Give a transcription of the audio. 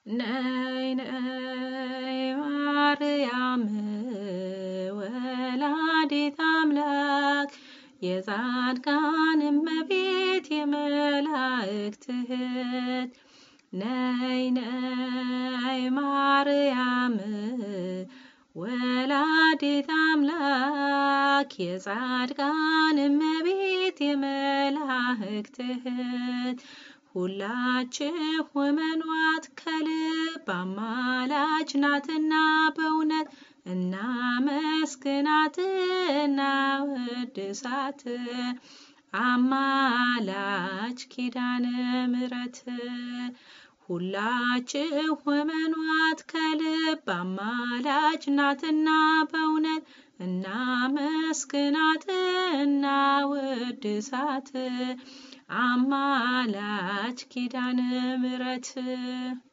ነይ ነይ ማርያም ወላዲት አምላክ የጻድቃን እመቤት የመላእክት እህት ነይ ነይ ማርያም ወላዲት አምላክ የጻድቃን እመቤት የመላእክት እህት ሁላችሁ እመኗት ከልብ አማላጅ ናትና በእውነት እናመስግናት እናወድሳት አማላጅ ኪዳነ ምሕረት ሁላችሁ እመኗት ከልብ አማላጅ ናትና በእውነት እናመስግናት እናወድሳት አማላጅ ኪዳነ ምሕረት